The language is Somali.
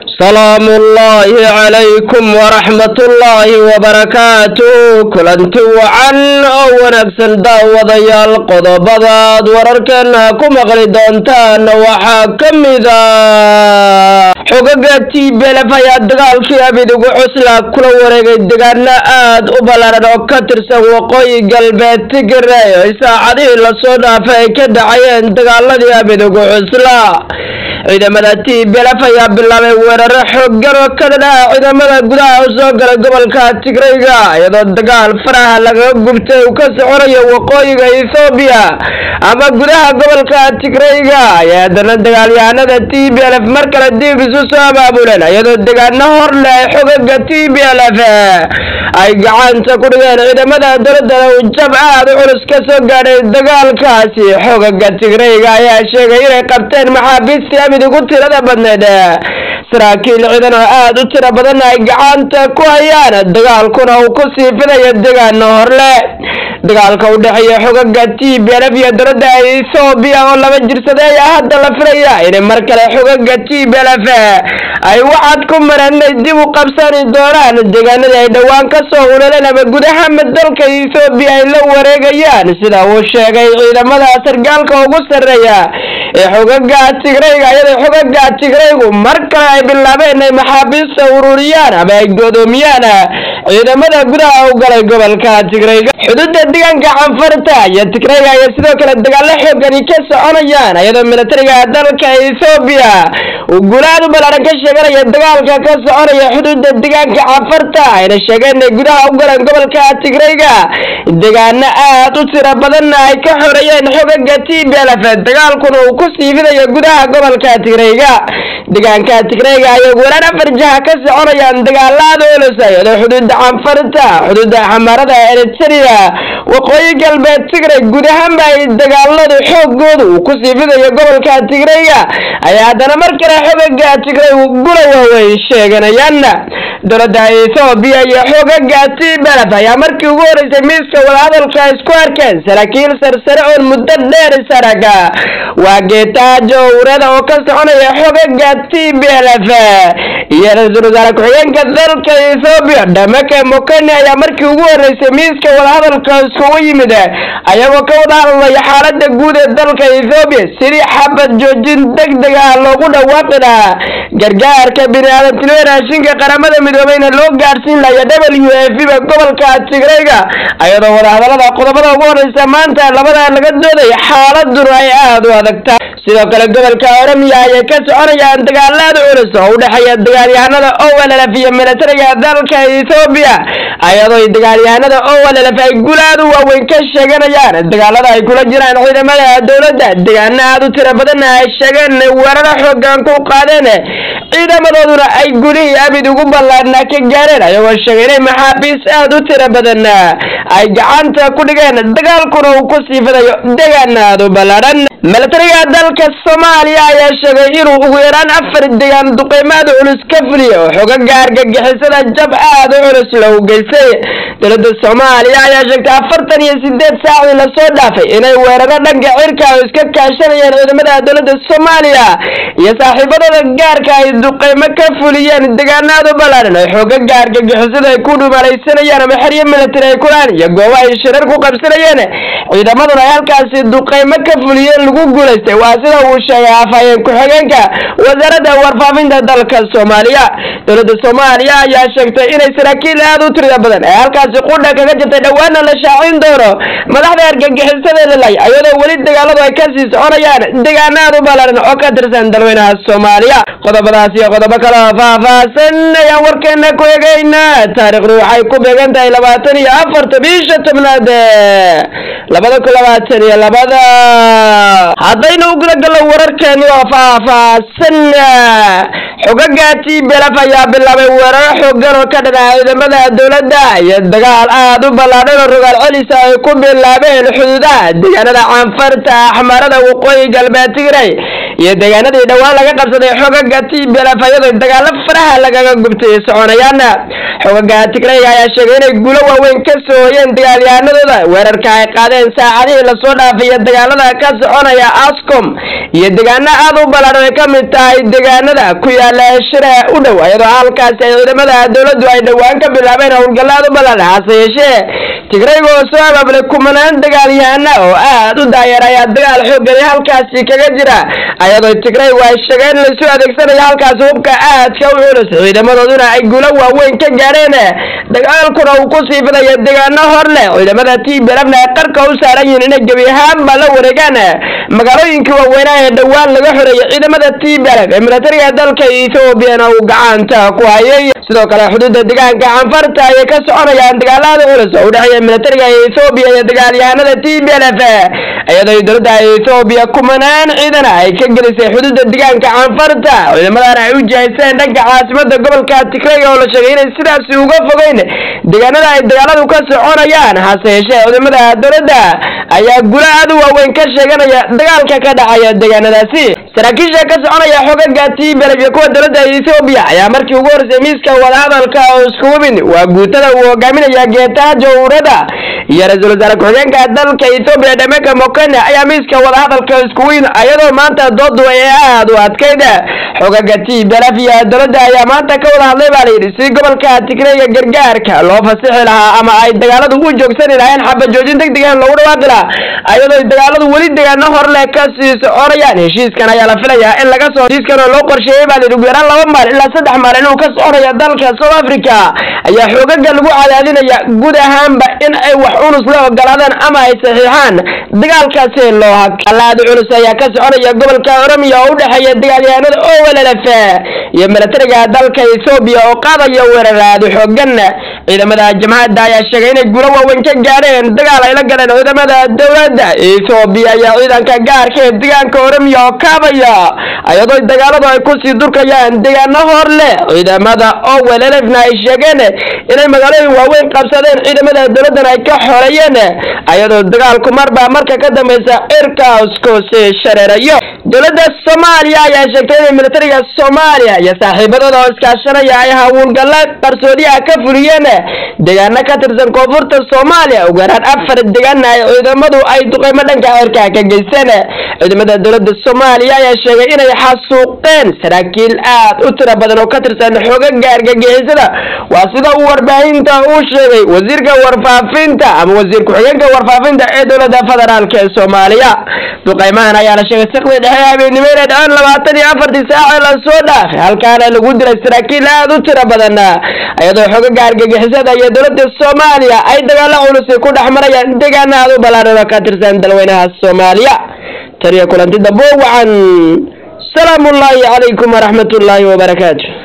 salaamu ullaahi calaykum waraxmatullaahi wabarakaatu kulanti wacan oo wanaagsan daawadayaal qodobadaad wararkeena ku maqli doontaan waxaa ka mida xogaga tblf ayaa dagaalkii abidugu cusla kula wareegay degaano aad u ballaaran oo ka tirsan waqooyi galbeed tigray ay saacadihii lasoo dhaafay ay ka dhacayeen dagaaladii abidugu cusla ciidamada tblf ayaa bilaabay weeraro xoogan oo ka dhadhaha ciidamada gudaha u soo galay gobolka tigrayga iyadoo dagaal faraha lagaga gubtay uu ka soconayo waqooyiga ethoobiya ama gudaha gobolka tigrayga ayaa haddana dagaalyahanada t b lf mar kale dib isu soo abaabuleen iyadoo degaano hor leh ay xogaga t b lf ay gacanta ku dhigeen ciidamada dowladana uu jab aad u culus ka soo gaadhay dagaalkaasi xogaga tigrayga ayaa sheegay inay qabteen maxaabiistii amid ugu tirada badneed saraakiil ciidan oo aad u tiro badan ay gacanta ku hayaan dagaalkuna uu ku sii fidayo degaano horle dagaalka u dhexeeya xogaga t b lf iyo dowladda ethoobiya oo laba jirsaday ayaa hadda la filaya inay mar kale xogaga t b lf ay waxaad ku mareen inay dib u qabsani doonaan deegaanadii ay dhowaan ka soo uleleen ama gudaha dalka ethoobiya ay la wareegayaan sida uu sheegay ciidamada sargaalka ugu sarreeya ee xogaga tigrayga iyadoo xogaga tigraygu mar kale ay bilaabeen inay maxaabiista ururiyaan ama ay godoomiyaan ciidamada gudaha u galay gobolka tigrayga xuduudda deegaanka canfarta iyo tigrayga ayaa sidoo kale dagaalo xoogani ka soconayaan iyadoo militariga dalka ethoobiya uu guulaad u ballaaran ka sheeganaya dagaalka ka soconaya xuduudda deegaanka canfarta ayna sheegeen inay gudaha u galeen gobolka tigrayga deegaano aad u tiro badanna ay ka xoreeyeen xogaga t b lf dagaalkuna uu ku sii fidayo gudaha gobolka tigrayga deegaanka tigrayga ayay weerar afar jaha ka soconayaan dagaalaada culus iyadoo xuduudda canfarta xuduudda xamaarada eritrea waqooyi galbeed tigray guud ahaanba ay dagaaladu xoogooda uu ku sii fidayo gobolka tigrayga ayaa haddana mar kale xogaga tigray gula waaweyn sheeganayaan dowladda ethoobiya iyo xogaga t b lf ayaa markii ugu horeysay miiska wadahadalka isku arkeen saraakiil sarsare oon muddo dheer isaraga waa geetaajo urada oo ka soconaya xogaga t b lf iyo ra-iisul wasaare ku-xigeenka dalka ethoobiya dhamake mokani ayaa markii ugu horeysay miiska wadahadalka iskugu yimid ayagoo ka wada hadlaya xaalada guud ee dalka ethoobiya sidii xabad joojin deg deg ah loogu dhawaaqi lahaa gargaarka bini-aadantinimo raashinka qaramada midoobeyna loo gaadhsiin lahaya w f ba gobolka tigrayga iyadoo wadahadalada qodobada ugu horeysa maanta labada laga doodaya xaaladuna ay aada u adagtaa sidoo kale gobolka oromia ayay ka soconayaan dagaalaada culus oo u dhexeeya dagaalyahanada owllf iyo militariga dalka ethoobiya iyadoo dagaalyahanada owllf ay gulaad u waaweyn ka sheeganayaan dagaalada ay kula jiraan ciidamada dowladda deegaano aad u tiro badanna ay sheegeen weeraro xoogan ku qaadeen ciidamadooduna ay gulihii abid ugu ballaadna ka gaareen ayagoo sheegay inay maxaabiis aad u tiro badan ay gacanta ku dhigeen dagaalkuna uu ku sii fidayo deegaan aad u ballaadhan militariga dalka soomaaliya ayaa sheegay inuu ugu yaraan afar deegaan duqeymaad culus ka fuliya oo xogaga argagixisada jab aad u culus lagu geystay dowladda soomaaliya ayaa sheegtay afartan iyo sideed saacdii lasoo dhaafay inay weeraro dhanka cirka oo iska kaashanayeen ciidamada dowladda soomaaliya iyo saaxiibadooda gaarka ay duqeymo ka fuliyeen deegaanaad u ballaaran oo xogaga argagixisada ay ku dhumalaysanayaan ama xeryo militari ay kulaan iyo goobo ay shirar ku qabsanayeen ciidamaduna ay halkaasi duqeymo ka fuliyeen lagu guulaystay waa sida uu sheegay afhayeen ku-xigeenka wasaaradda warfaafinta dalka soomaaliya dowladda soomaaliya ayaa sheegtay inay saraakiil aad u tirida badan ee halkaasi qudha kaga jirtay dhowaana la shaacin doono madaxda argagixisada lalay iyadoo weli dagaaladu ay kasii soconayaan deegaano aad u ballaaran oo ka tirsan dalweynaha soomaaliya qodobadaas iyo qodobo kale oo faahfaahsan ayaan warkeena ku egaynaa taariikhdu waxay ku beegan tahay labaatan iyo afarta bisha tobnaad labada kun labaatan iyo labada haddaynu u guda gallo wararkeeni oo faahfaahsan xogaga t b lf ayaa bilaabay weeraro xoogan oo ka dhanaca ciidamada dowladda iyo dagaal aad u ballaadhan oo rogaal celisa ay ku bilaabeen xuduudaha deegaanada canfarta axmaarada waqooyi galbeed tigray iyo deegaanadii dhowaan laga qabsaday xogaga t b tblf iyadoo dagaalo faraha lagaga gubtay soconayaan xogaga tigrayga ayaa sheegay inay guulo waaweyn ka soo hoyeen dagaalyahanadooda weerarka ay qaadeen saacadihii lasoo dhaafaya dagaalada ka soconaya ascom iyo deegaano aada u ballaadhan ay ka mid tahay deegaanada ku yaala shire u dhow iyadoo halkaasi ay ciidamada dowladdu ay dhowaan ka bilaabeen howlgalla aad u ballaadhan hase yeeshee tigrayga oo soo abaabulay kumanaan dagaalyahana oo aad u daayeer ayaa dagaal xoogay halkaasi kaga jira ayadoo tigraygu ay sheegeen in laisu adeegsanayo halkaasi hubka aadka u culus ciidamadooduna ay guulo waaweyn ka gaadheen dagaalkuna uu ku sii fidaya deegaano hor leh ciidamada tblfna ay qarka u saaran yihiin inay gebi ahaanba la wareegaan magaalooyinkii waaweynaa ee dhowaan laga xoreeyay ciidamada tblf ee militariga dalka ethoobiana uu gacanta ku hayay sidoo kale xuduudda deegaanka canfarta ayay ka soconayaan dagaalada culus oo udhexeeya militariga ethoobiya iyo dagaalyahanada tblf iyadoo dowladda ethoobiya kumanaan ciidana ay ka gelisay xuduudda deegaanka canfarta ciidamadan ay u jihayseen dhanka caasimada gobolka tigrayga oo la sheegay inay sidaasi uga fogeyn deegaanada ay dagaaladu ka soconayaan hase yeeshee ciidamada dowladda ayaa gulo aad u waaweyn ka sheeganaya dagaalka ka dhacaya deegaanadaasi saraakiisha ka soconaya xogaga tblf iyo kuwa dowladda ethoobiya ayaa markii ugu horeysay miiska wadahadalka oo isku hubin waa guutada uu hogaaminaya geetaha jowrada iyo ra-iisul wasaare ku-xigeenka dalka ethoobiya dhameka mokene ayaa miiska wadahadalka isku weyn iyadoo maanta doodu ay aad u adkayd xogaga tblf iyo dowladda ayaa maanta ka wada hadlay baa layidhi si gobolka tigrayga gargaarka loo fasixi lahaa ama ay dagaaladu u joogsani lahayn xabajoojin deg degan loogu dhawaaqi lahaa iyadoo dagaaladu weli deegaano horle ka sii soconayaan heshiiskan ayaa la filayaa in laga soo heshiiskan oo loo qorsheeyey baa layidhi ugu yaraan laba maalin ilaa saddex maalin uu ka soconaya dalka south africa ayaa xoogaga lagu cadaadinaya guud ahaanba in ay wax culus la ogolaadaan ama ay saxiixaan dagaalkaasi loo halaadi culus ayaa ka soconaya gobolka oromiya oo u dhexeeya dagaalyahanada owllf iyo militariga dalka ethoobiya oo qaadaya weeraraadi xoogan ciidamada jamhadda ayaa sheegay inay guulo waaweyn ka gaadheen dagaal ay la galeen ciidamada dowladda ethoobiya ayaa ciidanka gaarka ee deegaanka oromiya oo kaabaya iyadoo dagaaladu ay kusii durkayaan deegaano hor leh ciidamada owllfna ay sheegeen inay magaalooyin waaweyn qabsadeen ciidamada dowladdan ay ka xoreeyeen iyadoo dagaalku marba marka ka dambeysa cirkaasku sii shareerayo dowladda soomaaliya ayaa sheegtay inay militariga soomaaliya iyo saaxiibadooda oo iskaashanaya ay hawlgalla qarsoodiyaha ka fuliyeen deegaano ka tirsan koonfurta soomaaliya ugu yaraan afar deegaana ay ciidamadu ay duqeymo dhanka cirka ka geysteen ciidamada dowladda soomaaliya ayaa sheegay inay xasuuqeen saraakiil aad u tiro badan oo ka tirsan xoogaga argagixisada waa sida uu warbaahinta uu sheegay wasiirka warfaafinta ama wasiir ku-xigeenka warfaafinta ee dowladda federaalk ee soomaaliya duqeymahan ayaa la sheegay siqdii dhexe habeenimo inay dhaceen labaatan iyo afartii saace lasoo dhaafay halkaana lagu dilay saraakiil aad u tiro badan iyadoo xoogaga argagixisada iyo dowladda soomaaliya ay dagaalo culusi ku dhex marayaan deegaana aad u ballaaran oo ka tirsan dalweynaha soomaaliya taniyo kulanti dambo wacan salaamu ullaahi calaykum waraxmat ullaahi wabarakaatu